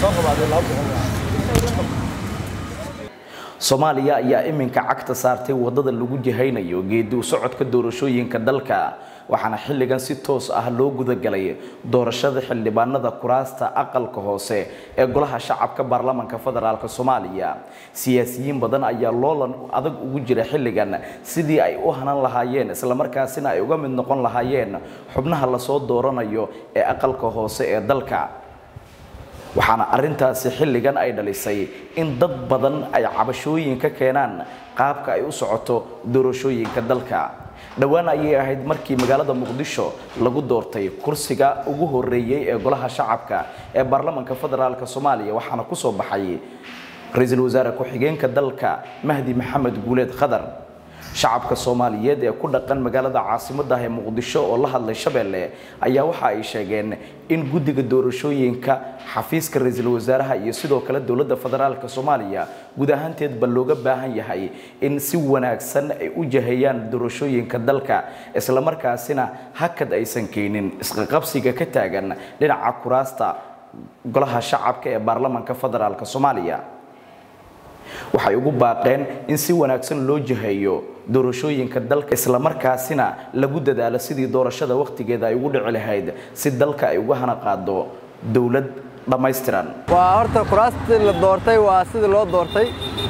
soomaaliya ayaa iminka cagta saartay wadada lagu jihaynayo geedi u socodka doorashooyinka dalka waxaana xilligan si toos ah loo gudagalay doorashada xildhibaanada kuraasta aqalka hoose ee golaha shacabka baarlamanka federaalk soomaaliya siyaasiyiin badan ayaa loolan adag ugu jira xilligan sidii ay u hanan lahaayeen islamarkaasina ay uga mid noqon lahaayeen xubnaha lasoo dooranayo ee aqalka hoose ee dalka waxaana arintaasi xilligan ay dhalisay in dad badan ay cabashooyin ka keenaan qaabka ay u socoto doorashooyinka dalka dhowaan ayay ahayd markii magaalada muqdisho lagu doortay kursiga ugu horeeyey ee golaha shacabka ee baarlamanka federaalk soomaaliya waxaana kusoo baxay ra-iisul wasaare ku-xigeenka dalka mahdi maxamed guuleed khadar shacabka soomaaliyeed ee ku dhaqan magaalada caasimaddah ee muqdisho oo la hadlay shabeelle ayaa waxa ay sheegeen in guddiga doorashooyinka xafiiska ra-iisul wasaaraha iyo sidoo kale dowladda federaalk soomaaliya guud ahaanteedba looga baahan yahay in si wanaagsan ay u jahayaan doorashooyinka dalka islamarkaasina hakad aysan keenin isqaqabsiga ka taagan dhinaca kuraasta golaha shacabka ee baarlamanka federaalk soomaaliya waxay ugu baaqeen in si wanaagsan loo jiheeyo doorashooyinka dalka islamarkaasina lagu dadaalo sidii doorashada wakhtigeeda ay ugu dhici lahayd si dalka ay uga hana qaado dowlad dhammaystiran waa horta kuraastii la doortay waa sidii loo doortay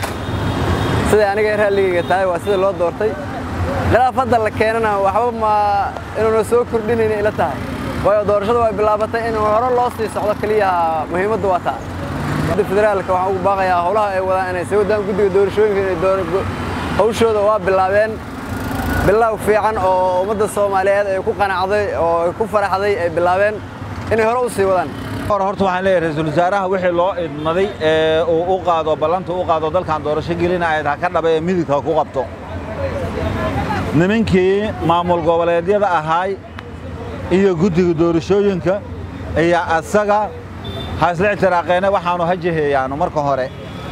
siday aniga raalligayga tahay waa sidii loo doortay khilaaf hadda la keenana waxba ma inuuna soo kordhinayna ila tahay waayo doorashada way bilaabatay in hore loo sii socdo keliya muhiimaddu waa taa federaalka waxaan ugu baaqayaa howlaha ay wadaan inay sii wadaan guddiga doorashooyinka inay hawshooda waa bilaabeen bilow fiican oo ummadda soomaaliyeed ay ku qanacday oo ay ku faraxday ay bilaabeen inay hore u sii wadaan horta waxaan leeyahay ra-iisul wasaaraha wixii loo idmaday ee uu u qaado ballanta u qaado dalkan doorasho gelinayd ha ka dhaba ee midigta ku qabto nimankii maamul goboleedyada ahaay iyo guddiga doorashooyinka ayaa asaga ha isla ictiraaqeene waxaanu ha jiheeyaanu marka hore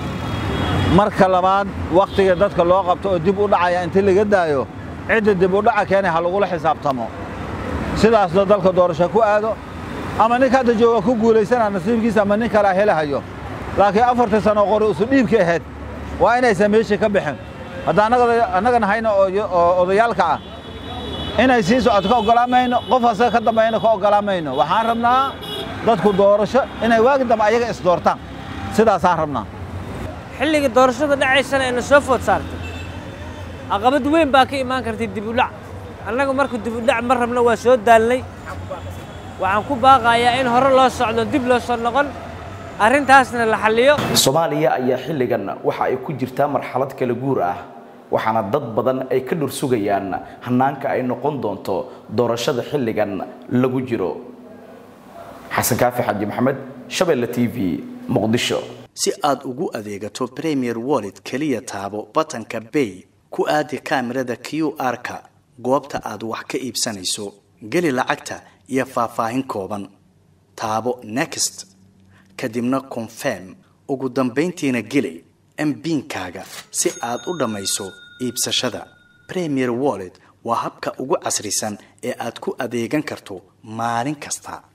marka labaad wakhtiga dadka loo qabto oo dib u dhacaya intii laga daayo cidda dib u dhaca keene ha lagula xisaabtamo sidaasna dalka doorasho ku aado ama ninka hadda jooga ku guulaysanaa nasiibkiisa ama nin kalea helahayo laakiin afartii sano qori usu dhiibka ahayd waa inaysan meeshii ka bixin hadda annagana hayna oo odayaalka ah inay sii socoto ka oggolaan mayno qof asaga ka dambeeyana ka oggolaan mayno waxaan rabnaa dadku doorasho inay waagi dambe ayaga isdoortaan sidaasaan rabnaa xilligii doorashada dhacaysana ayna soo food saartay caqabad weyn baa ka imaan kartay dibudhac annagu marka dibudhac ma rabno waa soo daalnay waxaan ku baaqayaa in hore loo socdo dib loo soo noqon arrintaasna la xalliyo soomaaliya ayaa xilligan waxa ay ku jirtaa marxalad kala guur ah waxaana dad badan ay ka dhur sugayaan hannaanka ay noqon doonto doorashada xilligan lagu jiro xasan kaafi xaji maxamed shabeelle t v muqdisho si aad ugu adeegato premier wallet keliya taabo batanka bay ku aadi kaamirada q r-ka goobta aad wax ka iibsanayso geli lacagta iyo faahfaahin kooban taabo next kadibna confirm ugu dambayntiina geli mbiinkaaga si aad u dhammayso iibsashada premier wallet waa habka ugu casrisan ee aad ku adeegan karto maalin kasta